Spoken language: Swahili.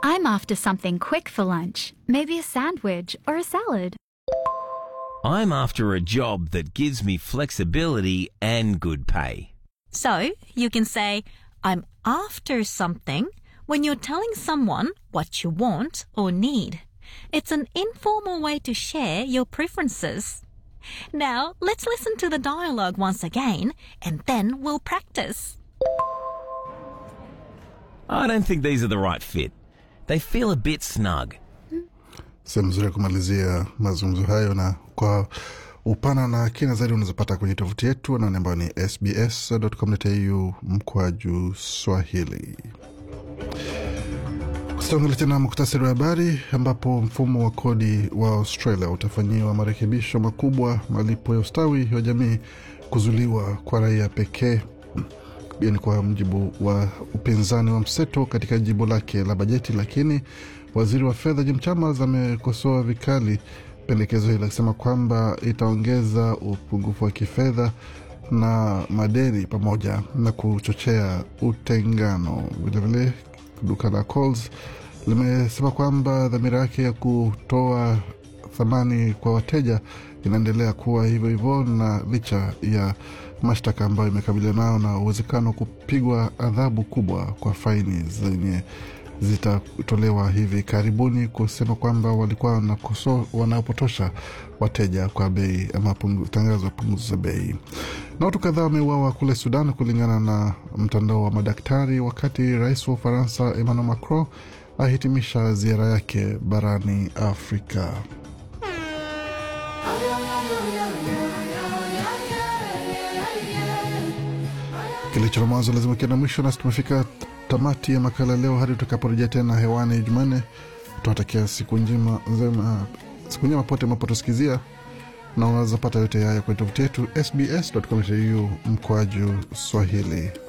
I'm after something quick for lunch, maybe a sandwich or a salad. I'm after a job that gives me flexibility and good pay. So you can say, I'm after something when you're telling someone what you want or need. It's an informal way to share your preferences. Now let's listen to the dialogue once again and then we'll practice. I don't think these are the right fit. They feel a bit snug. sehemu nzuri ya kumalizia mazungumzo hayo na kwa upana na kina zaidi unazopata kwenye tovuti yetu anaone ambayo ni sbs.com.au mkwaju swahili Tutaangalia tena muktasari wa habari ambapo mfumo wa kodi wa Australia utafanyiwa marekebisho makubwa, malipo ya ustawi wa jamii kuzuliwa kwa raia pekee. Pia ni kwa mjibu wa upinzani wa mseto katika jimbo lake la bajeti, lakini waziri wa fedha Jim Chalmers amekosoa vikali pendekezo hilo akisema kwamba itaongeza upungufu wa kifedha na madeni pamoja na kuchochea utengano. Vilevile duka la Coles limesema kwamba dhamira yake ya kutoa thamani kwa wateja inaendelea kuwa hivyo hivyo, na licha ya mashtaka ambayo imekabiliana nayo na uwezekano wa kupigwa adhabu kubwa kwa faini zenye zitatolewa hivi karibuni, kusema kwamba walikuwa wanakoso, wanapotosha wateja kwa bei ama pungu, tangazo la punguzo za bei. Na watu kadhaa wameuawa kule Sudan kulingana na mtandao wa madaktari, wakati rais wa Ufaransa Emmanuel Macron ahitimisha ziara yake barani Afrika. Kilicho na mwanzo lazima kiwe na mwisho, nasi tumefika tamati ya makala leo. Hadi tutakaporejea tena hewani Jumanne, tunatakia siku njema nzema, siku njema pote mapotosikizia, na unaweza pata yote haya kwenye tovuti yetu sbs.com.au mkwaju Swahili.